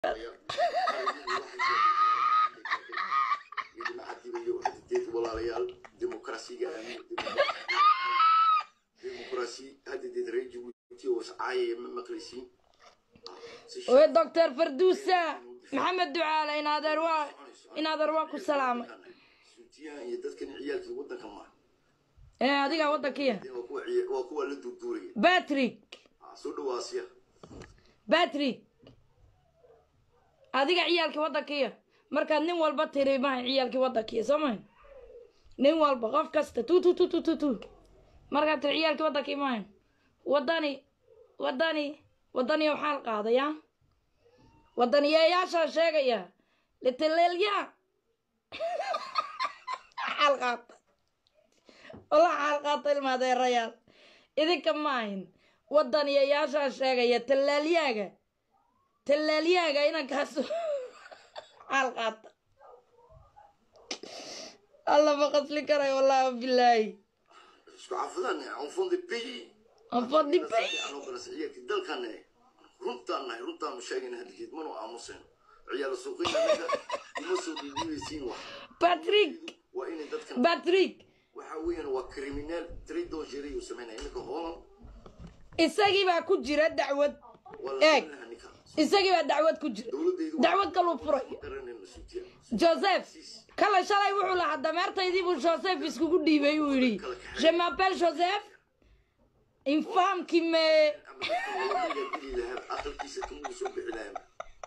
walaalayaal dimuqraasiga dimuqraasi haddeed reer jabuuti oo iscaayaya ma maqlaysiin oe doctor farduusa maxamed ducaale inaadeer waa inaadeer waa ku salaamay suutiyahan iyo dadkan ciyaalkii waddanka maaha ee adigaa waddankiya waa kuwa ciya- waa kuwa la durduuraya batrick Ah, soo dhawaasiya batrick adiga ciyaalkii waddankiya markaad nin walba tiri maha ciyaalkii waddankiya soo maha nin walba qof kasta tu tu tu tu tu tu markaad tiri ciyaalkii waddankii maha waddani waddani waddaniya waxaa la qaadaya waddaniyeyaashaa sheegaya litaleelya xaal qaata wala xaal qaata ilmaadeerayaal idinka maahin waddaniyayaashaa sheegaya tallaalyaaga tallaalyaaga inankaas xaal qaata alla ma qasli karayo wallahi bilaahi isku caafidan enfant de pays enfant du pays anoo galas ciyaalkii dalkan runtaan nahay runtaanu sheegayna hadalkeed manu aamuseen ciyaal suuqina naga uma soo dhiibaysiin wax patrick waa inay dadkan patrick waxa weeyaan waa criminal très dangereux uu sameynaya iminka hoolan isagii baa ku jira dacwad waa Eeg. la ninka isagii baa dacwad ku jira dowladaydu dacwad kaluu furay garanayna suutiya joseph kale shalay wuxuu lahaa dameertaydii buu joseph iskugu dhiibay uu yidhi je m'appelle joseph une femme qui me ama dadka lala magageli lahaa aqalkiisa kamuu soo bixi lahaa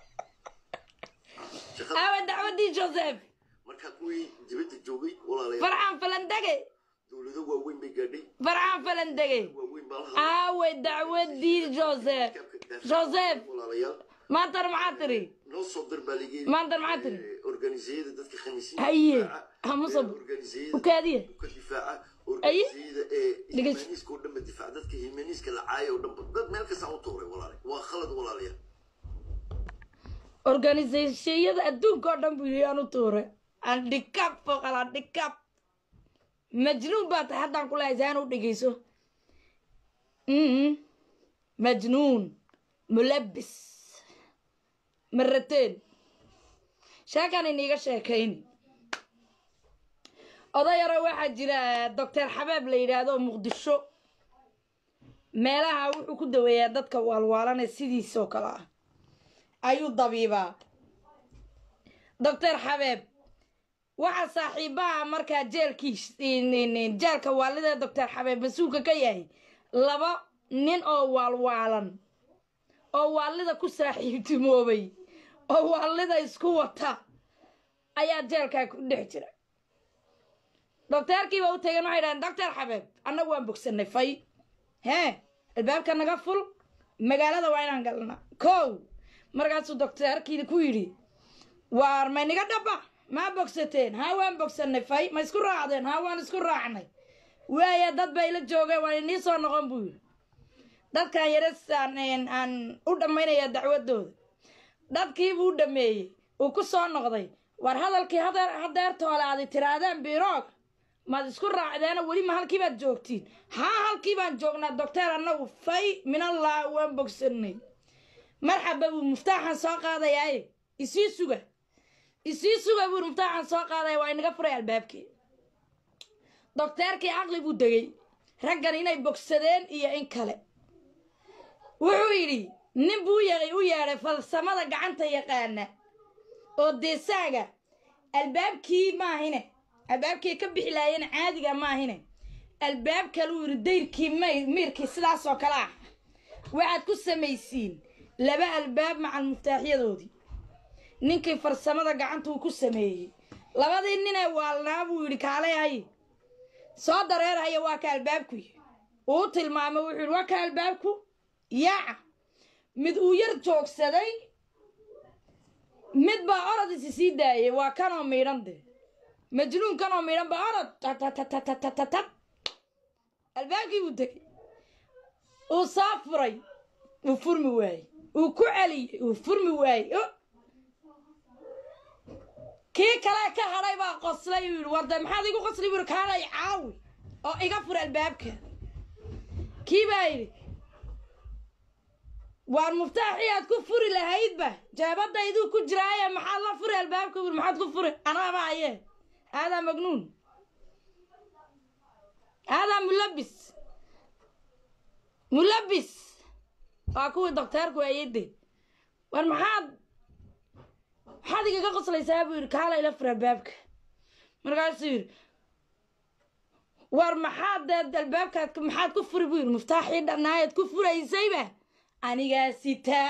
shaqada aawa dacwaddii joseph markaa kuwii dibadda joogay walaalayaal farxaan falandege dowlado waaweyn bay gaadhay farxaan falandege waaweyn baa lahaa aawe dacwaddii joseph joseph walaalayaal maantana maxaa tiri noo soo dir baa lageeyey maantana maxaa tiri organisiyada dadka khamiisiin haye hamusab organisiyada ukaadiya ka difaaca Aye. organisiyada ee Dhegeyso. himaniiska oo dhanba difaaca dadka himaniiska la caaya oo dhanba dad meel kastaan u tuuray walaale waa khalad walaalayaal organisationyada adduunka oo dhan buu yidhi aan u tuuray andhikab foqal andhikab majnuun baa tahay haddaan ku lehay saan u dhegeyso Mhm. majnuun mulabis marateen sheekan iniiga sheekayni odayaro waxaa jira doctor xabaab la yidhaahdo muqdisho meelaha wuxuu ku daweeyaa dadka waalwaalane sidiisoo kale ah ayuu dabiibaa doctor xabeeb waxaa saaxiibaha markaa jeelkiis jeelka waalida doctor xabeeb mas-uulka ka yahay laba nin oo waalwaalan oo waalida ku saaxiibtimoobay oo waalida isku wata ayaa jeelkaa ku dhex jira docteerkiiba u tageen waxay dhahdeen doctor xabeeb annagu waan bogsanay fay hee albaabka naga ful magaalada waa inaan galna kow markaasuu docteerkii ku yidhi waar mayniga dhaba maa bogsateen haa waan bogsanay fay ma isku raacdeen haa waan isku raacnay waaya dad bay la joogeen waan inii soo noqon buu yidhi dadkan yaresaan aan u dhammaynaya dacwadooda dadkiibuu u dhameeyey uu ku soo noqday war hadalkii hadeer hadeertoole aadi tiraadeen biroog maad isku raacdeena weli ma halkii baad joogtiin haa halkii baan joognaa docteer annagu fay minallah waan bogsanay marxaba buu muftaaxan soo qaadayaaye isii suga isii suga buu muftaaxan soo qaadaya waa inaga furay albaabkii docteerkii caqli buu degay raggan inay bogsadeen iyo in kale wuxuu yidhi nin buu yaqay u yeedhay falsamada gacanta yaqaana oo deesaaga albaabkii maahine albaabkii ka bixi laayeen caadiga maahine albaab kaluu yidhi dayrkii may miirkii sidaas oo kale ah waxaad ku samaysiin laba albaab macal muftaaxyadoodii ninkii farsamada gacanta uu ku sameeyey labadii ninee waalnaa buu yidhi kaalay hay soo dareerhaya waa ka albaabku yii uu tilmaamay wuxuu yidhi waa ka albaabku yaaca mid uu yar joogsaday mid baa orod isi sii daayay waa kanoo miidhan de majnuun kanoo miidhan baa orod tatatatatatatat albaabkii buu tegay uu soo furay uu furmi waayey uu ku celiyey uu furmi waayey o kii kale ka hadhay baa qoslay uu yidhi warde maxaad igu qosli buu yidhi kaalay caawi oo iga fur albaabka kii baa yidhi waar muftaaxii aad ku furi lahaydba jaabadayduu ku jiraaye maxaad la furi albaabka wir maxaad ku furi anaaba aye haadaa magnuun haadaa mulabis mulabis waa kuwii dokteerku ayade war maxaad maxaad igaga qoslaysaa buu yidhi kaala ila fur albaabka markaasuu yidhi war maxaad dee albaabkaad maxaad ku furi buu yidhi muftaaxii dhanaayaad ku furaysayba anigaa sitaa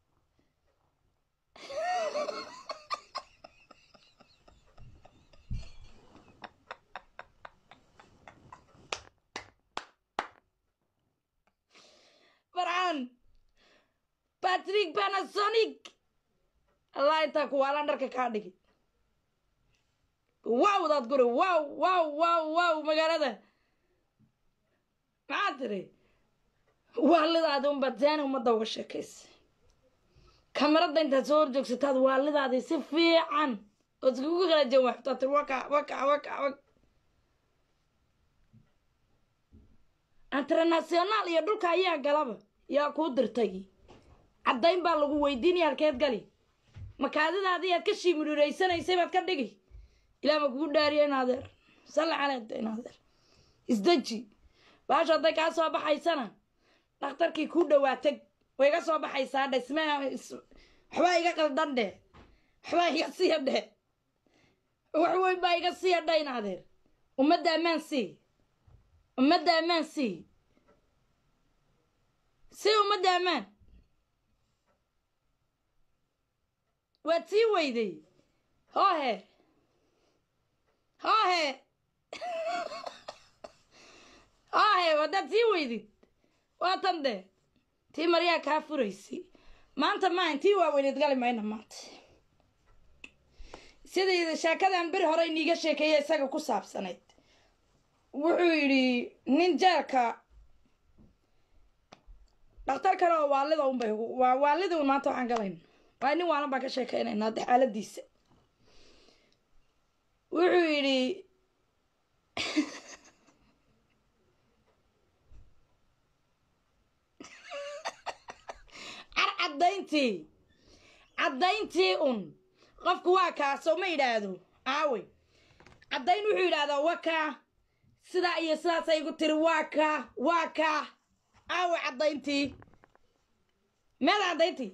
farcaan batrick panasonic allah intaa kuwaalaan dharka kaa dhigi wow daad guri wow wow wow wow magaalada maxaa tiri waalidaadi unbaad zaani ummadda uga sheekaysa kamarada intaad soo horjoogsataad waalidaadii si fiican ood iskugu kala jawaabto tir waka waka waka wak international iyo dhulka ayaa galaba yaa kuu dirtay caddayn baa lagu weydiinaya halkeed gali makaadidaadii aad ka shiimidhiraysanaysay baad ka dhigi ilaa ma kugu dhaariya in adeer salli caleeda in adeer isdeji baasha hadday kaa soo baxaysana dhakhtarkii kuu dhawaatag way iga soo baxaysaa dhe isme waxbaa iga qaldan dheh waxbaa iga siya dheh wax weyn baa iga siya dheh in adeer ummadda ammaan sii ummadda ammaan sii sii ummadda ammaan waad sii weyday hoohe hoohe hoohe wadaad sii weydid waa tan de tii maryaa kaa furaysay maanta maahan tii waaweyneed gali mayna maanta sidii sheekadan beri hore iniiga sheekeeya isaga ku saabsanayd wuxuu yidhi nin jeelka dhakhtar kale oo waalida unbay waa waalidii un maanta waxaan galayna waa nin waalan baan ka sheekaynaynaa de xaaladiisa wuxuu yidhi car caddayntii caddayntii un qofku waa kaa soo ma yidhaahdo aawey caddayn wuxuu yidhahdaa waa kaa sidaa iyo sidaasay igu tiri waa kaa waa kaa aawe caddayntii meeda caddayntii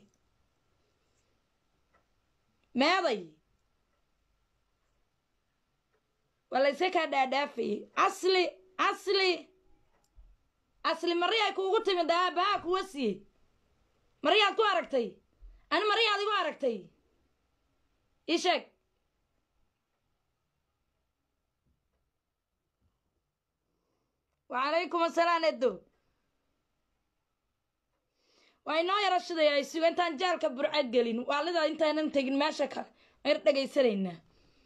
meeday waa layse kaa dhaadhaafayey asli asli asli mariyaa kuugu timid aabahaa kuwa siiyey mariyaad ku aragtay ani mariyaad igu aragtay ii sheeg wacalaykum asalaam edo waa inoo yaro shidaya ay suga intaan jaalka burcad gelin waalida intaanan tegin meesha kale ayr dhegaysanaynaa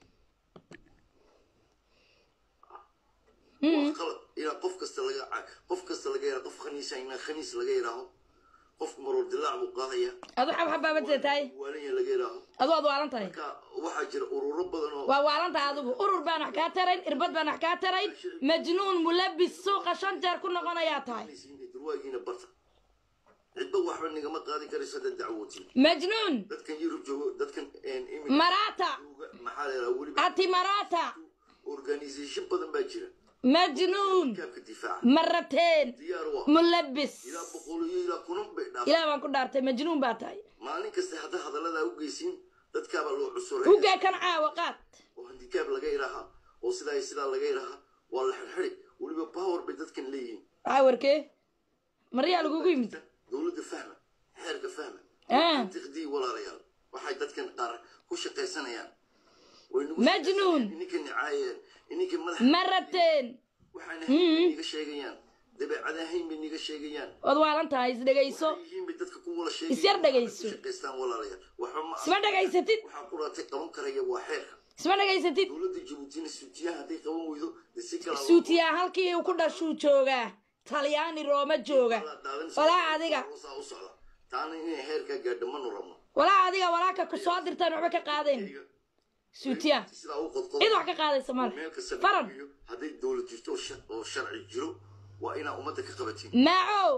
wax qalad ilaa qof kasta laga qof kasta laga yaraa qof khaniisa inaa khaniis laga yaraaho qofku marwar dilaac buu qaadaya adu xabxabaabadee tahay waalanya laga yaraaho adu waad waalan tahay marka waxaa jira ururo badan oo waa waalan tahay adigu urur baan wax kaa tarayn irbad baan wax kaa tarayn majnuun mulabis suuqa shan jeer ku noqonayaa tahay durwaagiina barta cidba waxba nigama qaadi karayso dad dacwootiin majnuun dadkan yurub joogo dadkan marata maxaa la yidhaha weliba ati marata organisation badan baa jira majnuun kaabka difaaca marateen diyaar u ah mulabis ilaa boqol iyo ilaa kunan bay dhaaf ilaah baan ku dhaartay majnuun baa tahay maalin kasta haddaa hadalladaa u geysiin dadkaabaa loo cusuray ugaa kan caawa qaad oo handikaab laga idhahaa oo sidaa iyo sidaa laga idhahaa waa la xirxiri weliba power bay dadkan leeyihiin waxaa warkee maryaa lagugu yimid dowladda fahma xeerka fahma Ah. tiqdii walaalayaal waxay dadkan qaar ku shaqaysanayaan way nagu Majnuun. ininka nicaayeen ininka madax marateen waxaana hayn bay niga sheegayaan dabeecada hayn bay niga sheegayaan waad waalan tahay isdhegayso waxay yihiin bay dadka ku wala sheegayaan Is yar dhegayso. Waxay ku shaqaystaan walaalayaal waxba ma isma dhegaysatid waxaa ku raatay qaban karaya waa xeerka isma dhegaysatid dowladda jabuutina suutiyaha hadday qaban weydo dee si kala suutiyaa halkii uu ku dhashuu joogaa talyaani rooma jooga walaa adiga saa u socda taana inay heerkaa gaadho manu rabno walaa adiga walaaka ku soo dirtaan waxba ka qaadayn suutiyaa sidaa u qodqodo cid wax ka qaadaysa male meel kasta laga faran geeyo, hadday dowlad jirto oo sha- oo sharci jiro waa inaa ummadda ka qabatiin maacow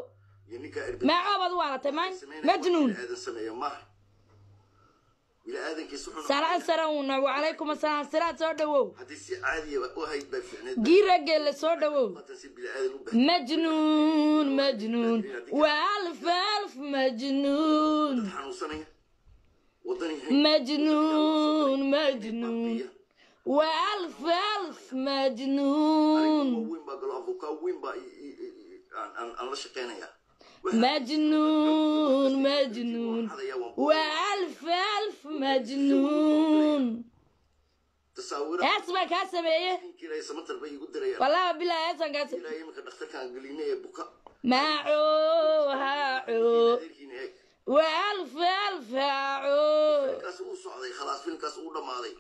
iyo ninkaa irbad maacoobad u waalatay maan majnuun aadan sameeya maaha bini-aadankiis wuxuu salaan sarawna wacalaykum asalaam siraad soo dhawow haddii si caadiya u hayd baa fiicneed giirageelle soo dhawow haatan si bini-aadan u baahan majnuun majnuun waalf alf majnuun xanuunsanaya wadani majnuun majnuun waalf alf majnuun weyn baa galo afukaa weyn baa i- i- i- aan- aan aan la shaqeynayaa majnuun majnuun waalf alf majnuun tasaawira hees baa kaa sameeye ilaahay samatar bay igu dirayaan wallahi bilahi heesan kaa sameeye ilaahay iminka dhakhtarkaan gelinay ee buka maaco haaco adeerkiina eeg waalf alf haaco filmkaas uu socday khalaas filmkaas uu dhammaaday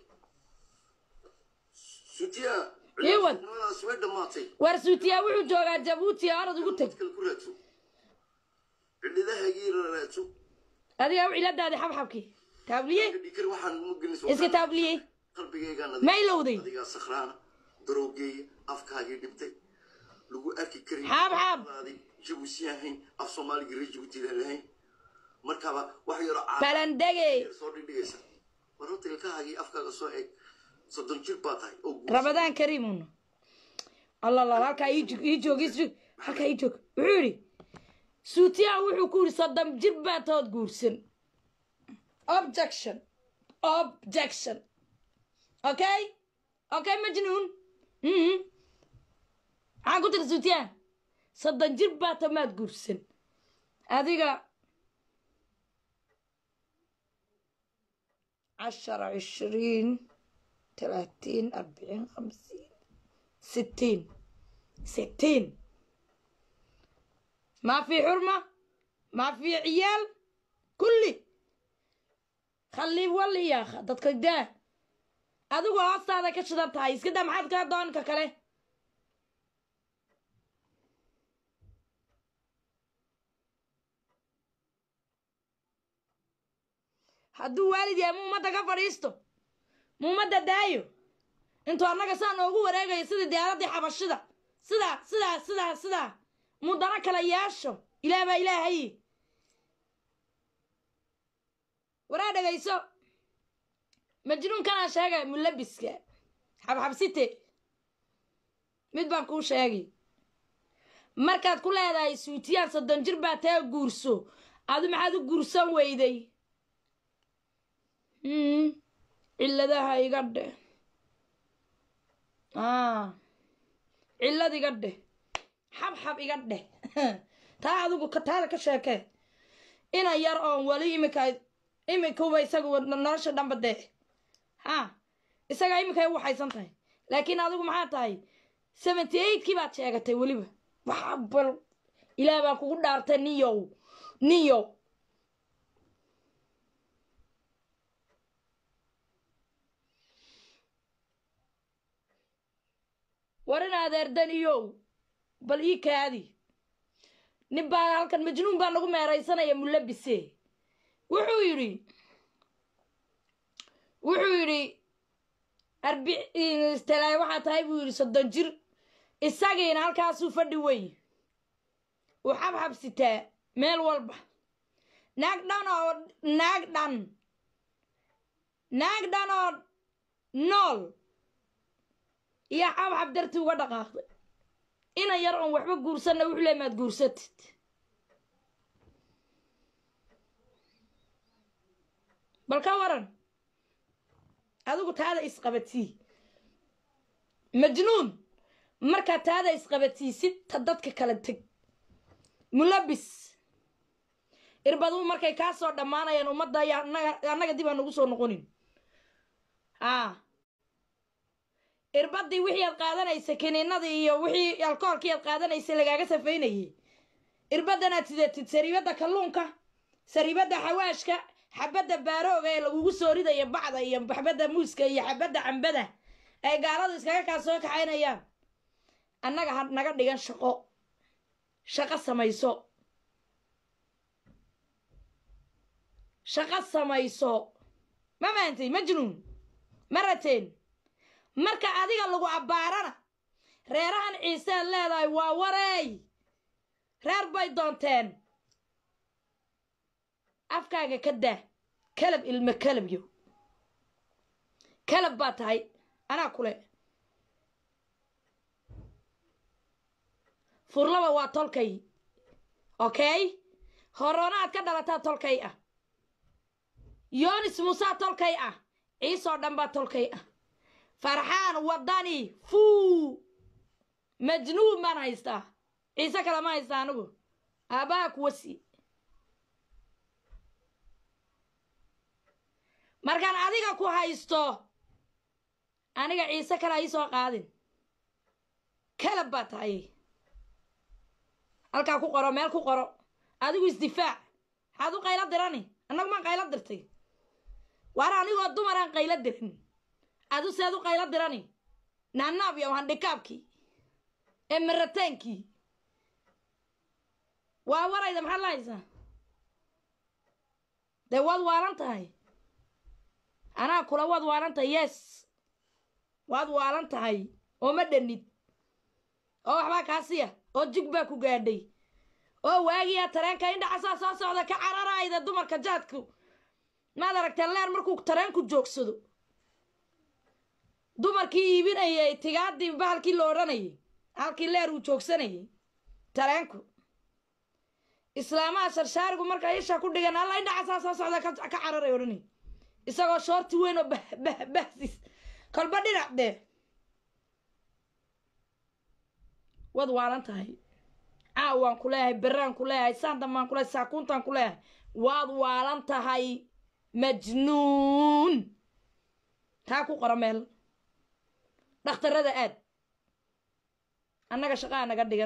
sutiya Iwan. ciyaarnimadaas way dhammaatay war suutiyaa wuxuu joogaa jabuuti orad ugu teg kale ku raadso cidhidahaygii raadso adiga u ciladaadi xabxabkii taabliye dhikar waxaan uma gelin iska taabliye qalbigaygaan ma ilowday adigaa sakhraana daroogeeya afkaagii dhibtay lagu arki karin xaabxaab adi jabuusi ahayn af soomaaligii reer jabuuti lahayn markaaba wax yaroo caa balandege soo dhigdhigaysa war horta ilkahaagii afkaaga soo eeg soddon jir baa tahay oo guursa ramadaan kariimun allah la halkaa ii joog ii joog ii joog halkaa ii joog wuxuu yidhi suutiyaa wuxuu ku yidhi soddon jir baa tood guursan objection objection okay okay majnuun mhm maxaan ku tiri suutiyaa soddon jir baa to maad guursan adiga عشرة عشرين ثلاثين أربعين خمسين ستين ستين ما في حرمة ما في عيال كلي خليه ولي يا أخي dadka daa adigu hoostaada ka shidan tahay iska daa maxaad kaa doonka kale hadduu waalid yahay mu ummadda ka fadhiisto mu ummadda daayo intuu annaga saa noogu wareegayo sidii diyaaraddii xabashida sidaa sidaa sidaa sidaa muu dana kala yeesho ilaah baa ilaahay waraa dhegayso majnuunkanaa sheegay mulabiska xabxabsite mid baan kuu sheegay markaad ku leedahay suutiyaan soddon jir baa tee guurso adu maxaad u guursan weyday Mm, cilladaha iga dheh ah cillad iga dheh xabxab iga dheh taa adigu ka taada ka sheekee ina yar oon weli iminka iminkuba isagu nolosha dhanba dee ha isagaa iminkay u waxaysan tahay laakiin adigu maxaa tahay seventy eightkii baad sheegatay weliba waxa bal ilaah baan kugu dhaartay niyow niyow war in adeerdaniyow bal ii kaadi nin baa halkan majnuun baa nagu meeraysanaya mulabise wuxuu yidhi wuxuu yidhi arbi istalaay waxaa tahay buu yidhi soddon jir isagiina halkaasuu fadhi wey uu xabxab sitaa meel walba naag dhan oo naag dhan naag dhan oo nool iyo xabxab dartii uga dhaqaaqday ina yar oon waxba guursanna wuxuu leey maad guursatid bal ka waran adigu taada isqabatii majnuun markaa taada isqabatiisid ta dadka kala teg mulabis irbaduu markay kaa soo dhammaanayaan ummadda ayaa annaga annaga dib aan ugu soo noqonin haa irbadii wixii aad qaadanaysa kiniinadii iyo wixii alkoholkii aad qaadanaysa lagaaga safaynayay irbadanaad sidatid sariibadda kalluunka sariibadda xawaashka xabadda baarooga ee lagugu soo ridaya bacda iyo xabadda muuska iyo xabadda cambada ay gaaladu iskaga kaa soo kaxaynayaan annaga ha naga dhigan shaqo shaqo samayso shaqo samayso ma maantay majnuun ma rateen marka adiga lagu abbaarana reerahan ciisead leedahay waa wareey reer bay doonteen afkaaga ka daa kalab ilmo kalabyo kalab baa tahay anaa kule furlaba waa tolkay okay horoona aad ka dhalataa tolkay ah yoonis muusaa tolkay ah ciisoo dhan baa tolkay ah farxaan wadani fuu majnuun baan haystaa ciise kale ma haystaa anigu aabbaha kuwasi markaan adiga ku haysto aniga ciise kale ha soo qaadin kalab baa tahay halkaa ku qoro meel ku qoro adigu isdifaac maxaad u qaylo dirani annagu maan qaylo dirtay waar anigoo dumaraan qaylo dirin adu seed u qaylo dirani naanaab iyo handhikaabkii ee marataankii waa warayda maxaad la haysaa dee waad waalan tahay anaa kula waad waalan tahay yes waad waalan tahay oo ma dhanid oo waxbaa kaasiya oo jig baa ku gaadhay oo waagiyaa tareenka indhacasaa soo socda ka cararayda dumarka jaadku maad aragtee leer markuu tareenku joogsado dumarkii iibinayay tigaadii bahalkii la odhanayay halkii leer uu joogsanayay tareenku islaamaha sharshaarigu markaa isha ku dhigan alla indhacasaa soo socda ka cararay odhanay isagoo shoorti weyn oo bah bah bahsis kolba dhinac dee waad waalan tahay caawaan ku leeyahay beraan ku leeyahay saandambaan ku leeyahay saakuuntaan ku leeyahay waad waalan tahay majnuun taa ku qoro meel dhakhtarada aad annaga shaqaa naga dhigan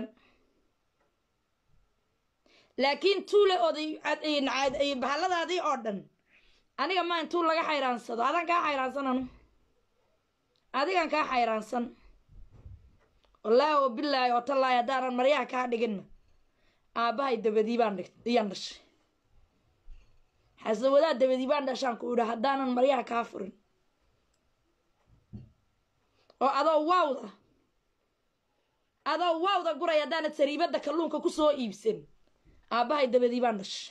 laakiin tuule oday bahalladaadii oo dhan aniga maa intuu laga xayraansado adaan kaa xayraansan anu adigan kaa xayraansan wallaahi oo bilaahi oo tallaahi haddaanan maryaha kaa dhiginna aabbahay dabadii baan dhig iyaan dhashay xasawadaa dabadii baan dhashaan ku idha haddaanan maryaha kaa furin oo adoo waawda adoo waawda guray haddaanad sariibadda kalluunka ku soo iibsan aabbahay dabadii baan dhashay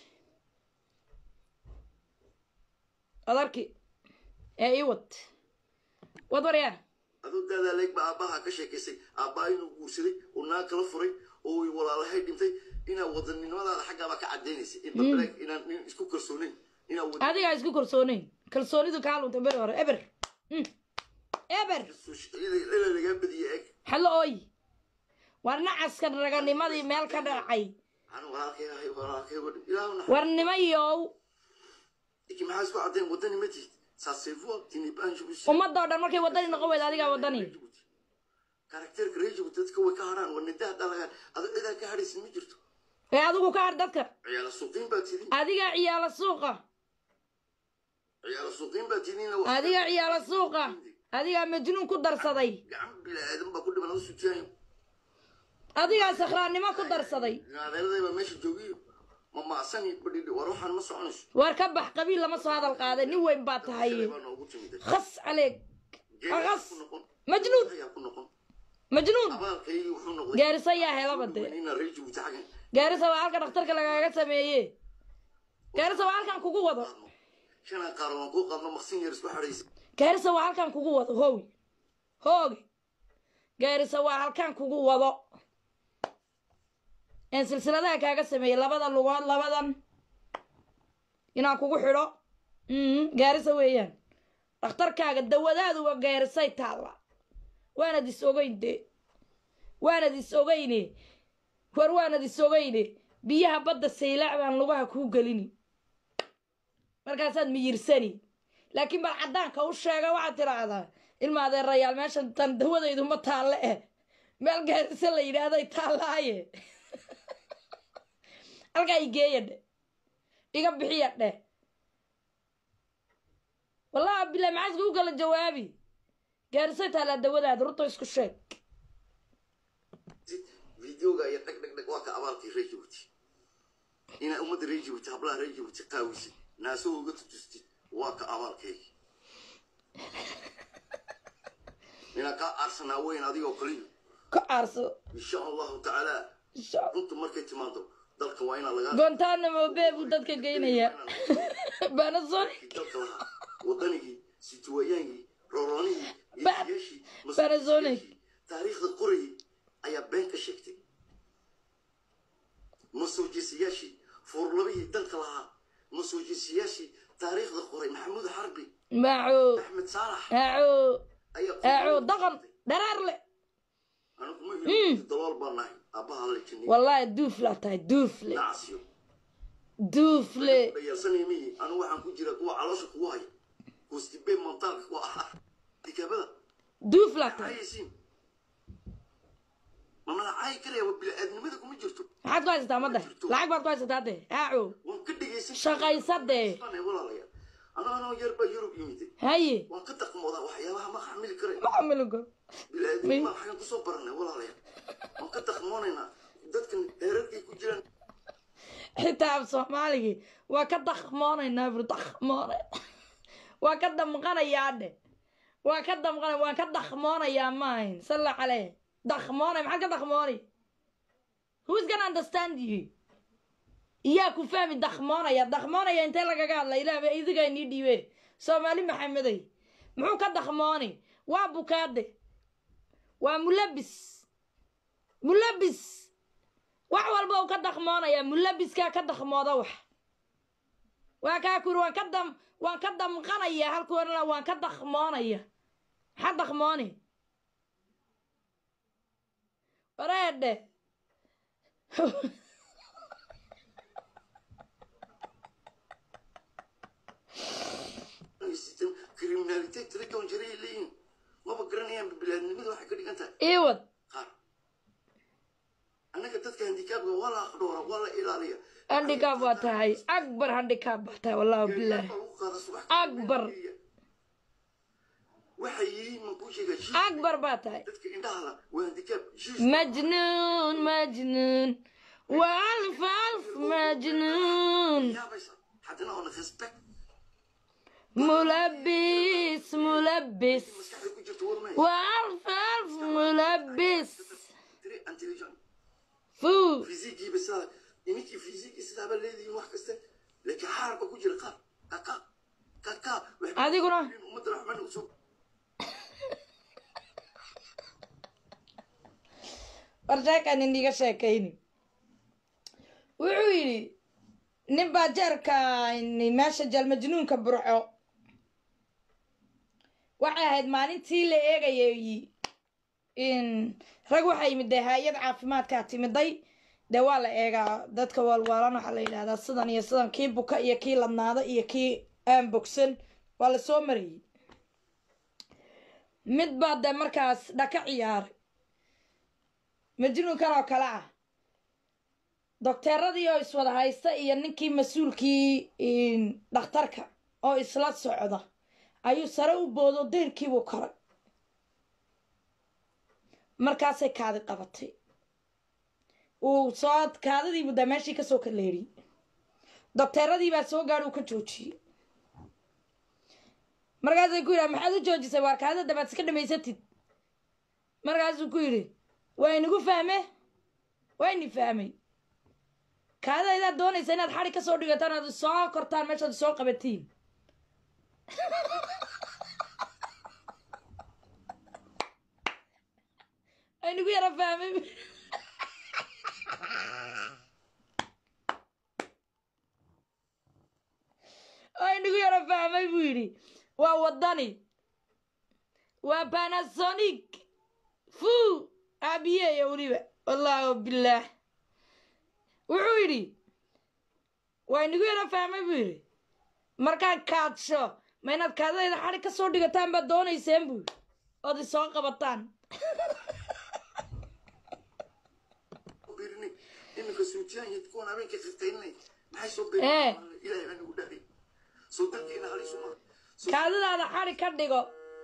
adarki ee ii wad wad waryaa aduu daadaa leeg baa aabbaha ka sheekaysay aabbaha inuu guursaday oo naag kala furay oo wy walaalahay dhintay inaa wadaninimadaada xaggaaba ka caddaynaysa in bableeg inaan nin isku kalsoonayn inaa wada adigaa isku kalsoonayn kalsoonidu kaa lunta beri hore eber eber ila lagaa badiye eg xallo ooy war nacaskan raganimadii meel ka dhacay anu walaalkay ahay walaalkay wadhi ilaahu nax war nimayow iki maxaa isku caddayn wadani ma tihid saaseefuwa tinibanjubus ummadoo dhan markay waddani noqon weyda adigaa waddani karakteerka reer jabuuti dadka way ka hadhaan war nida haddaa laga ado cidaa ka hadhaysin ma jirto ee adigu ka har dadka ciyaala suuqiin baa tidin adigaa ciyaala suuqa ciyaala suuqiin baa tidin adigaa ciyaala suuqa adigaa majnuun ku darsaday gacan bilaadan baa ku dhiman adu sutiyaayo adigaa sakhraannimo ku darsaday adeeraday baa meesha joogiyo ma maasani badhidhi war waxaan ma soconayso war ka bax qabiil lama soo hadal qaaday nin weyn baa tahay baa noogu timiday khas caleeg khas ku noqon majnuun ayaa ku noqon majnuun abaalkaygii wuxuu noqday gaarisa yaa helaba dee ina reer jabuuti xaggan gaarisa waa halka dhakhtarka lagaaga sameeye gaarisa waa halkan kugu wado qaadno shanaa qaaro waan kuu qaadno maqsin yar isku xadhaysa gaarisa waa halkan kugu wado hoogi hoogi gaarisa waa halkan kugu wado een silsiladaha kaaga sameeyey labada lugood labadan inaan kugu xidho gaarisa weeyaan dhakhtarkaaga dawadaadu waa gaarisay taalla waanad is ogeyn dee waanad is ogeyne war waanad is ogeyne biyaha badda saylaac baan lugaha kuu gelini markaasaad miyirsani laakiin bal caddaanka u sheega waxaad tidhaahdaa ilma adeerayaal meeshan tan dawadaydu ma taalle eh meel gaarisa la yidhaahday taallaaye halkaa igeeya dhe iga bixiya dheh wallahi bilaa maxaaska u kala jawaabi gaarisay taallaa dawadaada runta isku sheeg videoga iyo dhag dhag dhag waa ka abaalkii reer jabuuti inaa ummadda reer jabuuti hablaha reer jabuuti qaawisid naasoo uga tutustid waa ka abaalkaygi inaa kaa aarsanaa weyn adigoo kaliyo ka aarso insha allahu tacaala insha allah runta markay timaado dalka waa inaa lagaa guantanamo bay buu dadka geynaya panasonic dalka lahaa wadanigii situwayaangii rooroonihii Ba- geesiyaashii Panasonic. masuuliyiintii, taariikhda qorayay ayaa been ka sheegtay masoojiisayaashii fuurlabihii dalka lahaa masoojiisayaashii taariikhda qoray maxamuud xarbi maco axmed saalax aco ayaa aco dhaqan dharaar le anigu ma heli dalool baan nahay aabbaha la jinniy wallahi duuflaa tahay duufle nacsiyo duufle dhayaalsanaya mihi anigu waxaan ku jira kuwa caloosha kugu haya kustibe montaalka kuwa ahaa dikaabada duuflaa tahay ayaysiin mamada caay karaya waa bili-aadnimada kuma jirto maxaad ku haysataa madda lacag baad ku haysataa de aco waan ka dhegaysan shaqaysadee Anay walaalayaal anoo anoo yar baa yurub yimiday haye waan ka daqmoodaa waxyaabaha ma xamili karay ma xamilinko bili-aadnima waxaan kusoo baranay walaalayaal waan ka daqmoonaynaa dadkan dheerarkay ku jiraan xitaa af soomaaligii waa ka dakmoonaynaa bur dakmoonay waa ka damqanayaa dhe waa ka damqanay waan ka dakmoonayaa maahayn salla caleyh dakmoonay maxaad ka dakmoonay who's gonna understand you iyaa ku fahmi dakmoonaya dakmoonaya intee lagaga hadla ilaah idigaa nii dhiibe soomaali maxamedey muxuu ka dakmooni waa bukaade waa mulabis mulabis wax walba uu ka dakmoonaya mulabiskaa ka dakmooda wax waa kaa kuri waan ka dam waan ka damqanaya halkuorana waan ka dakmoonaya maxaa dakmooni wareedhe kriminaaliteed tira toban jiray ay leeyihiin maba garanayaan bili-aadnimada waxay ka dhigan tahay iwad qaar annaga dadka handikaabka waa la aqdhoora waa la ilaaliya handicap waa tahay akbar handicap baa tahay wallahu bilaahi Lagu qaada subax Akbar. waxay yihiin ma kuu sheegaa jiis akbar baa tahay dadka indhaha la waa handikaab jiis majnuun majnuun waa alf alf majnuun yaabaysa haddana oona respect mulabis mulabis maskaxda ku jirto war maayo waa alf alf mulabis tiri intelligent fuu fizigiiba sidaa iminkii fizigi sidaaba leedihiin wax kaste laakiin xaarba ku jira qaar kaka kaka waxay adiguna ummadda raxmana usoo war sheekaan iniga sheekayni wuxuu yidhi nin baa jeerka meesha jalmajnuunka burco waxay ahayd maalintii la eegayay in rag waxaa yimid dee hay-ad caafimaadkaa timiday dee waa la eegaa dadka waalwaalan waxaa la yidhahdaa sidan iyo sidan kii buka iyo kii ladnaada iyo kii aan bogsan waa la soo marayay mid baa dee markaas dhaka ciyaaray majnuunkan oo kale ah dokteeradii oo iswada haysta iyo ninkii mas-uulkii dhakhtarka oo isla socda ayuu sare u boodo deyrkiibuu koray markaasay kaadi qabatay uu soo kaadadiibu daa meeshii kasoo kaleeriyey dokteeradii baa soo gaadhi uu ka joojiyey markaasay ku yidhaha maxaad u joojisay waar kaadida dabaad iska dhamaysatid markaasuu ku yidhi waa inagu fahme waa ini fahmay kaadidaydaad doonaysa inaad xadi kasoo dhigataan aad soo kortaan meeshaad soo qabatiin waa inagu yara fahmay waa inagu yara fahmay buu yidhi waa wadani waa panasonic fu aabiyeeya weliba wallaahu bilaah wuxuu yidhi waa inagu yara fahmay buu yidhi markaad kaadsho ma inaad kaadadayda xadi ka soo dhigataan baad doonayseen buu yidhi ood isoo qabataan birinay iminka suujiyaan iyo kuwan habeenkii qirqaynay maxay soo Eh. beereen ilaahay baa nagu dhahay soo dalkeena halisu ma kaadadaada xadi ka dhigo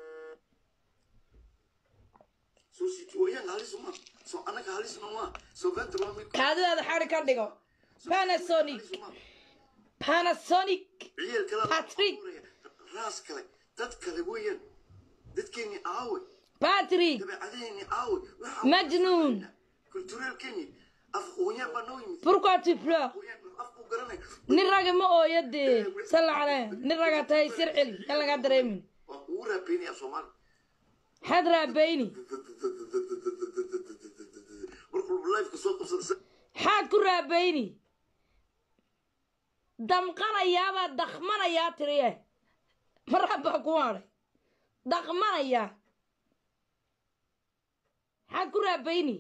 soo situwayaanka halisu ma soo annaga halisna ma soo ventura waa mid kaadadaada xadi ka dhigo panasonic halisu ma panasonic ciyaal kale Patrick. raas kale dad kale weeyaan dadkeeni aawe patrick dabeecadeeni aawe Majnuun. kulturaalkeeni af qoonyaan baa noo yimid pourquoi tu pleures qoonyaan af buu garanay nin raga ma ooyo dee salla caleh nin raga tahay sir celi yan lagaa dareemin waa kugu raabeynaya af soomaali maxaad raabayni markuu lifeka soo qabsada maxaad ku raabayni damqanayaabaa dakmanayaa tiriye marab baa ku hadhay dakmanayaa maxaad ku raabayni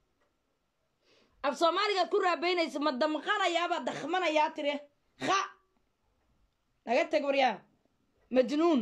af soomaaligaad ku raabaynaysa ma damqanayaabaa dakmanayaa tiri ha naga teg waryaa majnuun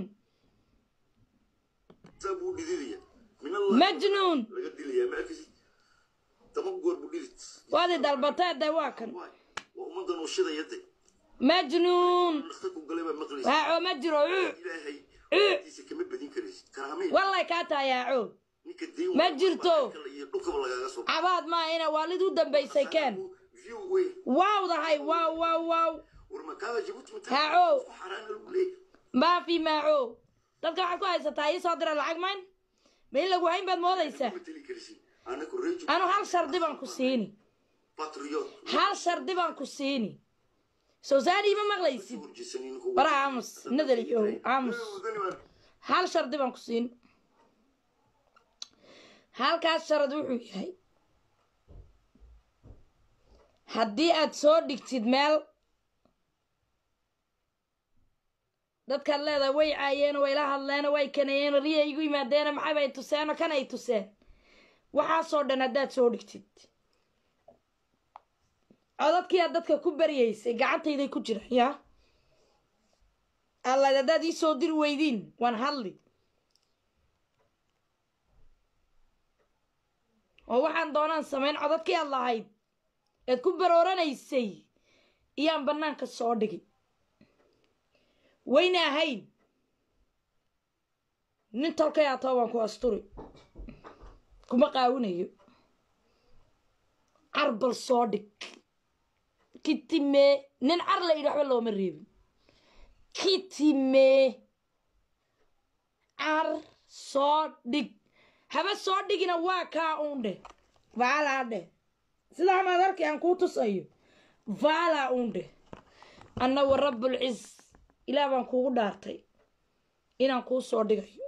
saa buu dhididaya min majnuun laga dilayaa ma arkisi tama goor buu dhidid waadi dalbatee de waa kan waay waa ummadan uu shidaya de majnuun dhakhtarku galay baa maqlaysa waaco ma jiro uu ilaahay diisa kama badin karaysid karaamay wallay kaa taayaaco ninka diin Ma jirto. iyo dhulkaba lagaaga soo cabaad maa ina waalid u dambaysay keen view weyn waawdahay waaw waaw waaw war makaaba jabuuti mata Haaco. isku xaraana lagu leeyahay maafi maaco dadka waxaad ku haysataa ii soo dira lacag mayn ma in lagu hayn baad moodaysaa ma teli karaysid anaku reejo anu hal shardi baan ku siini patriot hal shardi baan ku siini soosaani ma maqlaysid war aamus nadaliyo aamus hal shardi baan ku siin halkaas sharad wuxuu yahay haddii aad soo dhigtid meel dadkaad leedahay way caayeen way la hadleen way kanayeen riya igu yimaadeen maxayba ay tuseen kan ay tuseen waxaasoo dhan haddaad soo dhigtid codadkii aad dadka ku baryaysay gacantayday ku jiraan yaa allayd haddaad ii soo diri weydiin waan hadli oo waxaan doonaan samayn codadkii aad lahayd eed ku barooranaysay iyaan bannaanka soo dhigi wayna ahayn nin tolkay atoo waan ku asturi kuma qaawinayo carbal soo dhig kitime nin car la yidhi waxba looma reebin kitime car soo dhig haba soo dhigina waa kaa uun dheh vaalaa dheh sidaa maad arkay aan kuu tusayo vaalaa uun dheh anna wa rabbulciz ilaah baan kuugu dhaartay inaan kuu soo dhigayo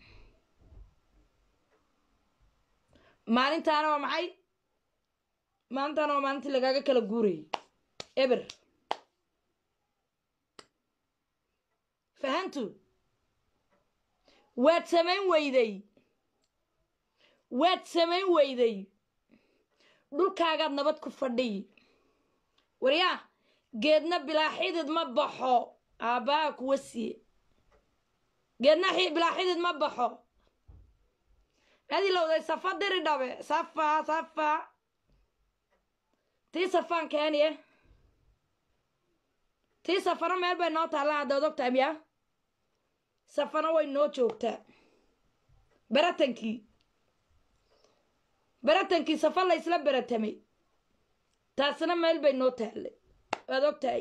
maalintaana waa maxay maalintaana waa maalintii lagaaga kala guurayay eber fahantu waad samayn weyday waad samayn weyday dhulkaagaad nabad ku fadhiy waryaa geedna bilaa xidid ma baxo aabbaha kuwa siiye geedna bilaa xidid ma baxo adilowday safa diri dhabe safa safa tii safaan keeniye tii safana meel bay noo taallaa haddaad ogtahay miyaa safana way noo joogtaa baratankii baratankii safa laysla baratamay taasina meel bay noo taallay waad ogtahay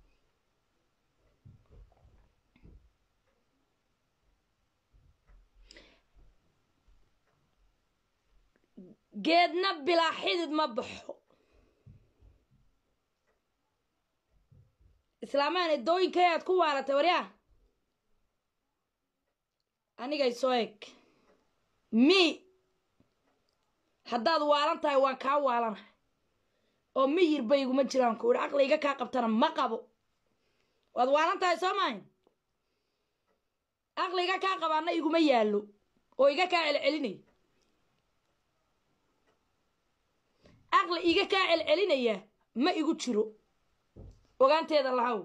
geedna bilaa xidid ma baxo islaamaan edooyinkay aad ku waalatay waryaa anigay soo eg mi haddaad waalan tahay waan kaa waalanahay oo miyir bayguma jiraan ku idhi aqliga kaa qabtana ma qabo waad waalan tahay soo maahin aqliga kaa qabaana iguma yaallo oo iga kaa celcelinaya aqli iga kaa celcelinaya ma igu jiro ogaanteeda lahaw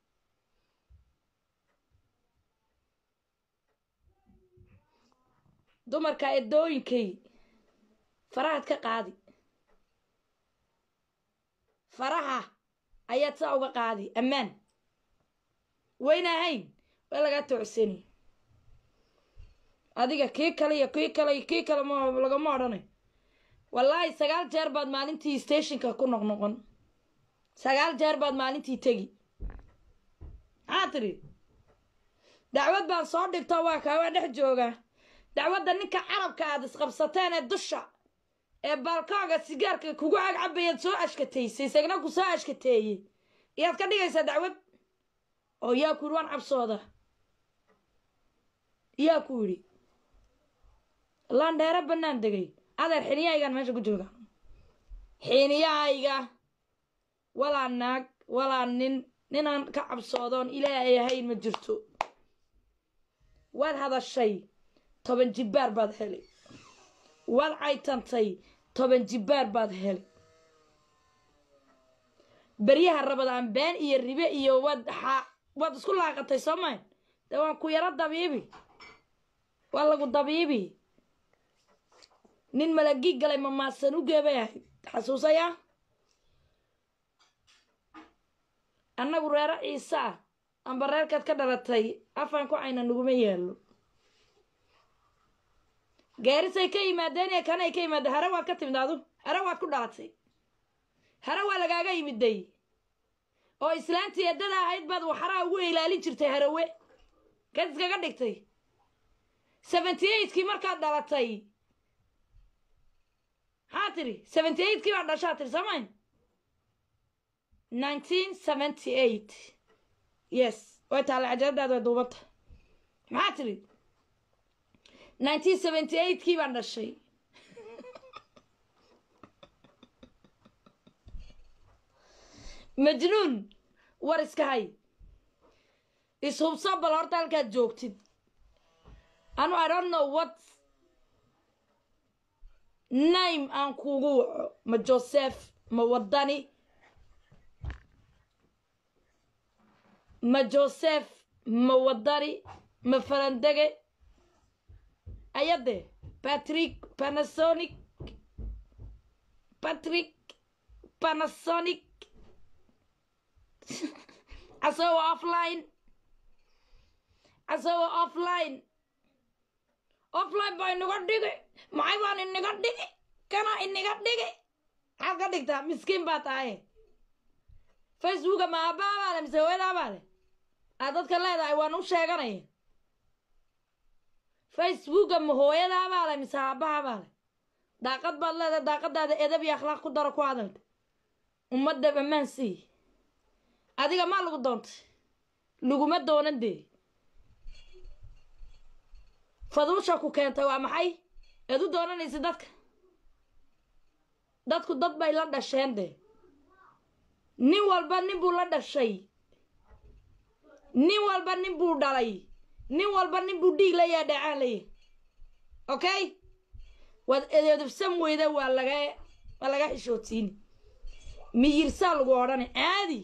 dumarka edooyinkay farahaad ka qaadi faraha ayaad saa uga qaadi ammaan wayna ahayn waa lagaa toocsani adiga kii kale iyo kii kale iyo kii kale ma lagama odhanay wallaahi sagaal jeer baad maalintii stationka ku noqnoqon sagaal jeer baad maalintii tegi maxaa tidhi dacwad baan soo dhigto waa kaa waa dhex jooga dacwadda ninka carabka aad isqabsateen ee dusha ee baalkaaga sigaarka kugu cagcabayaad soo ashkateysay isagna ku soo ashkateeyey iyaad ka dhigaysaa dacwad oo yaa ku yidhi waan cabsooda yaa ku yidhi laandheero bannaan degay adeer xiniyahaygaan meesha ku jooga xiniyahayga walaa naag walaa nin ninaan ka cabsoodoon ilaahay ahayn ma jirto waad hadashay toban jibbaar baad helay waad caytantay toban jibbaar baad helay beryaha rabadaan been iyo ribe iyo waad xa waad isku laaqatay soo mayn dee waan ku yaro dabiibi waa lagu dabiibi nin malagii galay mamaasan u geebay ahayd xasuusaya annagu reero ciise ah amba reerkaad ka dhalatay afaan ku cayna naguma yeelo gaarisay ka yimaadeen ee kanay ka yimaadeen hare waad ka timid adu hare waad ku dhalatay hare waa lagaaga yimiday oo islaantii eddada ahayd baad waxaraa ugu ilaalin jirtay harawe kaad iskaga dhigtay seventy eightkii markaad dhalatay maxaa tiri seventy eightkii baad dhashaa tiri samayn nineteen seventy eight yes way taalla cajaladaada way duubanta maxaa tiri nineteen seventy eightkii baan dhashay majnuun war iska hay ishubso bal horta halkaad joogtid anu i don't know what name aan kugu waco ma joseph ma wadani ma joseph ma wadani ma farandege ayade patrick panasonic patrick panasonic asagoo offline asagoo offline offline baa inaga dhigi maxay baan inaga dhigi kana inaga dhigi maxaad ka dhigtaa miskiin baa tahay facebooka ma aabbaha baa le mise hooyadaa baa le aad dadka leedahay waan u sheeganaya facebooka ma hooyadaa baa le mise aabbaha baa le daaqad baad leedahay daaqadaada edab iyo akhlaaq ku daro ku hadalta ummadda ammaan sii adiga maa lagu doontay laguma doonan dee faduusha ku keentay waa maxay eed u doonanaysa dadka dadku dad bay la dhasheen dee nin walba nin buu la dhashay nin walba nin buu dhalay nin walba nin buu dhiig layaa dhacaan laya okay waad edeedabsan weyda waa laga waa laga xishootiini miyirsaa lagu odhanay caadi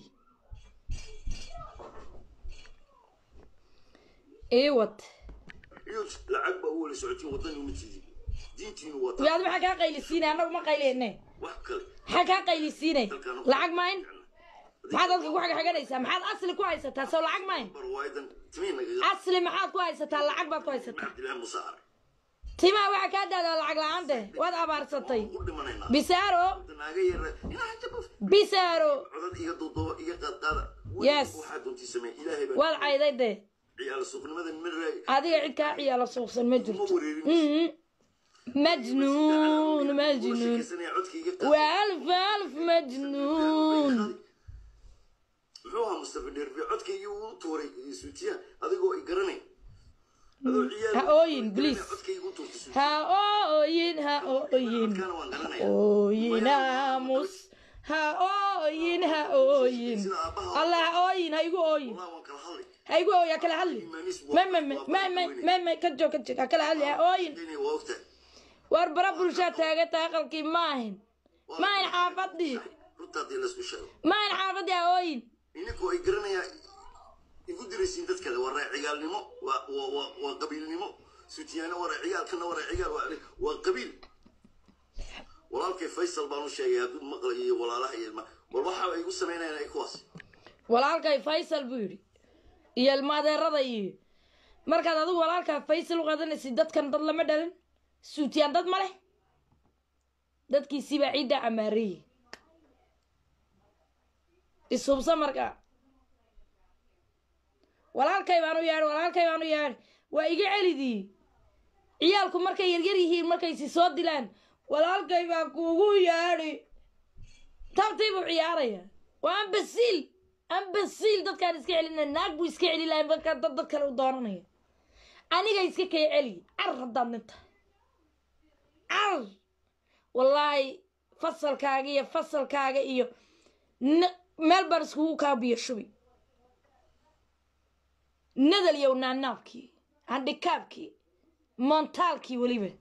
iwad iyo lacag baa u wala socotiin wadani uma tiidin diintiinu wata yaad maxaa kaa qaylisiinay annagu ma qayleyne wax kale maxaa kaa qaylisiinay lacag mayn maxaad dadka ku xagxaganaysaa maxaad asli ku haysataa soo lacag mayn barwaayadan timiin nagaga asli maxaad ku haysataa lacag baad ku haysataa cabdillahi muuse ar timaa waxaa kaa daada lacag la-aante waad abaarsatay u dhimanaynaa bisaaro naaga yara inaa jabaf bisaaro codad iga duuduuba iga qaadqaada Yes. waxaa doontii sameey ilaahay baa waad cayday dee ciyaal suuqnimada miraay adiga cid kaa ciyaalo suuqsan ma ma jirto wareerin Mhm. majnuun majnuun codka iga qaad waa alf alf majnuun muxuu ahaa mustafa dherbe codkaygii uu tuuray suutiya adigoo i garanay adoo ciyaal Ha ooyin, please. codkaygii u tuurtay suutiya ha ooyin ha ooyin codkaana waan garanaya ooyin aamus ha ooyin ha ooyin sida aabbaha allah ha ooyin ha igu ooyin wallah waan kala hadlay ha igu ooyin ha kala hadli ma ma ma ma ma ma ma ka joog ka joog ha kala hadli ha ooyin inay waa ogtahay war bara bulshaa taagata aqalkii ma ahin ma ahin xaafadii runta haddii laysku sheego ma ahin xaafadii ha ooyin ininkoo ay garanayaa igu diraysiin dad kale waa raacigaalnimo waa waa waa waa qabiilnimo suutiyaano waa raacigaal kana waa raacigaal waa waa qabiil walaalkay faysal baan u sheegay hadduu maqlay iyo walaalaha iyo ilma war waxa ay igu samaynayaan ay kuwaas walaalkay faysal buu yidhi iyo ilmaadeerada iyo markaad adigu walaalkaa faysal u qadanaysid dadkan dad lama dhalin suutiyaan dad ma leh dadkiisiibaa ciiddaa camaareeyey ishubsa markaa walaalkay baan u yeedhay walaalkay baan u yeedhay waa iga celidii ciyaalku markay yaryar yihiin markay si soo dilaan walaalkay baa kuugu yeedhi tabtii buu ciyaaraya waa ambasiil ambasiil dadkaan iska celinaya naag buu iska celi lahay markaa dad dad kale u doonanaya aniga iska kay celi car haddaad ninta car wallaahi fasalkaaga iyo fasalkaaga iyo n- meel baan iskugu kaabiyo shubi nadal yow naanaabkii handhikaabkii moontaalkii weliba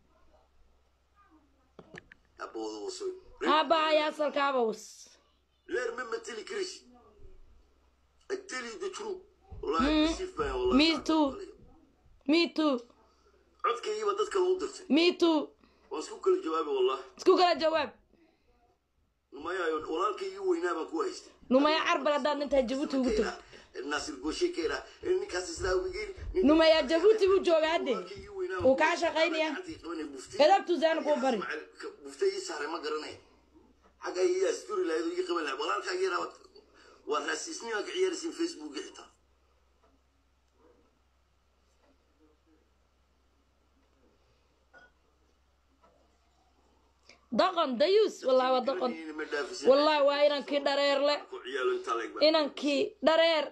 abooda wasoy aabahaya asalkaaba was leer ma mateli karisi I tell you the truth wallahi kasiif baan wallahi Me too. me too codkaygiiba dad kale u dirtay me too waan isku kala jawaabay wallahi isku kala jawaab numayaayo walaalkaygii weynaa baan ku haystay numaya carbal haddaad nintaa jabuuti ugu tagto naasir gooshe kayra ninkaas islaamigeen numaya jabuuti buu joogaa hadde uu kaa shaqaynaya edabtuu zaana kuu bari bufta ii saaray ma garanay xagga ii asturi lahayd oo ii qaban lahayd walaalkaaga yaraa waa raasiisnimaa ka ciyaaraysin facebooki xitaa daqon dayuus wallahi waa daqon ma dhaafisin wallahi waa inankii dhareerle ku ciyaalo intaa leeg baa inankii dhareer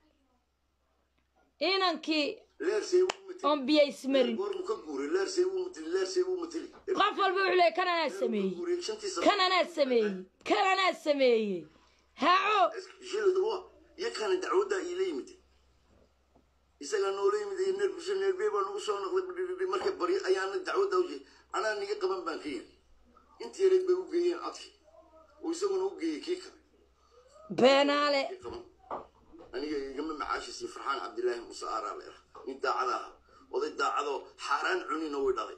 inankii leersay uu mateli oon biyo ismarin goormu ka guuray leersay uu mateli leersay uu mateli qof walba wuxuu leeyay kan anaa sameeyey guuray shantii sano kan anaa sameeyey kan anaa sameeyey haaco shilada waa iyo kana dacwadda iila yimid isagaa noola yimid neer bisha neerbee baa nagu soo noqday marka bari ayaana dacwadda u jeed anaa niga qaban baan ka yiri intii yareed bay u geeyeen codki oo isaguna u geeyey kii kale beenaale kii qaban aniga igama macaashisi farxaan cabdilaahi muuse aaraa leera nin daacada aha oday daacadoo xaaraan cunina way dhalay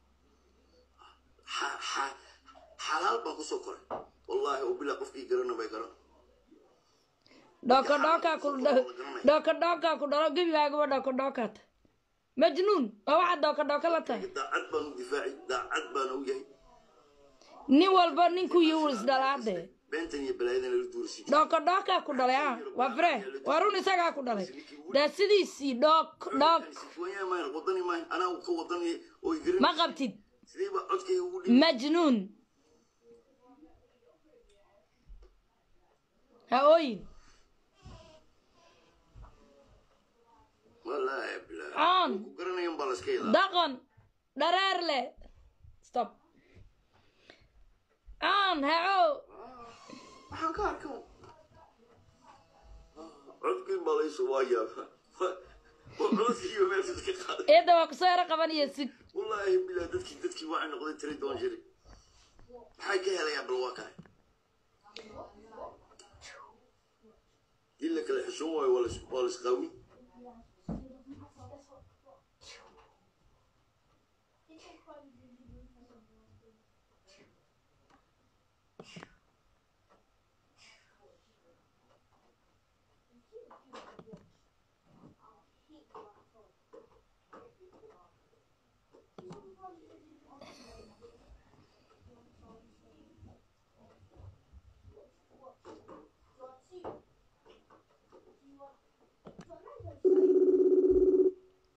xa- xa- xalaal baan kusoo koray wallaahi oo bilaa qofkii garana bay garan dhoko dhokaa ku dhoko dhokaa ku dhalo gebigaagaba dhoko dhokaata majnuun waa waxaad dhoko dhoko la tahay daacad baan u difaaci daacad baana u yahay nin walba ninkuu yiwu isdhalaade beentan iyo balaayadan la duurisi dhoko dhokaa ku dhalay ah waa fre waa run isagaa ku dhalay dee sidiisii dhok dhok sifwanya maayn wadani maayn anaa ka wadani oo igarin ma qabtid sidee baa codkayga ugu dhibi majnuun ha ooyin wallaahi bilaa aan ku garanayan baa laska yadaa daqon dhareer le stop aan haco waxaan ka arka codkiin baa laysoo waayaa codkiiba meesha ka qaaday eedda waa kusoo yaro qabanaya sig wallaahi bilaa dadkii dadkii waxay noqday tiri doon jiri maxay ka helayaa bal waa kale dii la kala xishoon waayo waa lais- waa laisqaawin